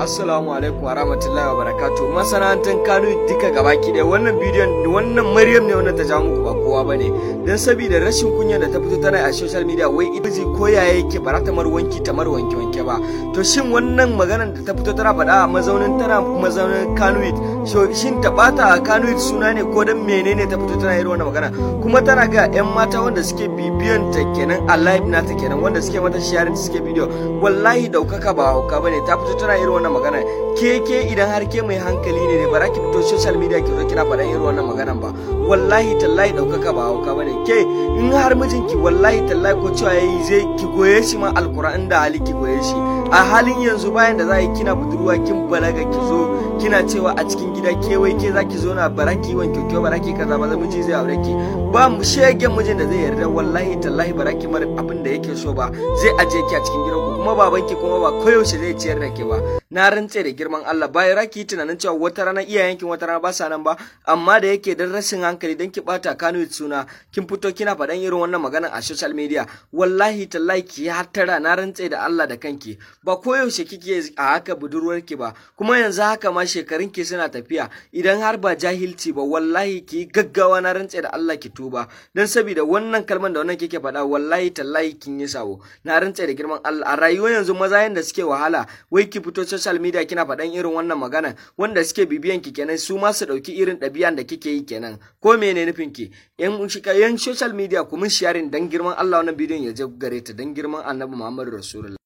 Assalamu alaikum wa rahmatullahi wa barakatuh. Masana'antar Kano duka gabaki ɗaya wannan bidiyon wannan Maryam ne wannan ta ja muku ba kowa bane. Dan saboda rashin kunya da ta fito tana a social media wai ita ji ko yaya yake ba ta mar wanki ta mar wanke wanke ba. To shin wannan maganar da ta fito tana faɗa a mazaunin tana mazaunin Kano shin ta bata a Kano suna ne ko dan menene ta fito tana irin wannan magana kuma tana ga yan mata wanda suke bibiyan ta kenan a live nata kenan wanda suke mata sharing suke bidiyo wallahi daukaka ba hauka bane ta fito tana irin wannan magana ke ke idan har ke mai hankali ne ba za ki fito social media ki zo kina faɗan irin wannan maganan ba wallahi tallahi daukaka ba hauka bane ke in har mijinki wallahi tallahi ko cewa yayi zai ki goye shi ma alquran da hali ki goye shi a halin yanzu bayan da za yi kina budurwa kin balaga ki zo kina cewa a cikin gida ke wai ke zaki zo na baraki wanke ke baraki kaza ba miji zai aure ki ba mu shege mijin da zai yarda wallahi tallahi baraki mar abin da yake so ba zai aje ki a cikin gidanku kuma babanki kuma ba koyaushe zai ciyar da ke ba na rantse da girman Allah bayan raki tunanin cewa wata rana iyayenki wata rana ba sa nan ba amma da yake dan rashin hankali dan ki bata Kano suna kin fito kina faɗan irin wannan magana a social media wallahi tallahi ki hattara na rantse da Allah da kanki ba koyaushe kike a haka budurwarki ba kuma yanzu haka ma shekarun ki suna tafiya idan har ba jahilci ba wallahi ki gaggawa na rantse da Allah ki tuba dan saboda wannan kalman da wannan kike faɗa wallahi tallahi kin yi sabo na rantse da girman Allah a rayuwar yanzu maza yanda suke wahala wai ki fito social media kina faɗan irin wannan magana wanda suke bibiyan ki kenan su ma su ɗauki irin ɗabi'an da kike yi kenan ko mene nufin ki yan yan social media kuma sharing dan girman Allah wannan bidiyon ya je gare ta dan girman Annabi Muhammadu Rasulullah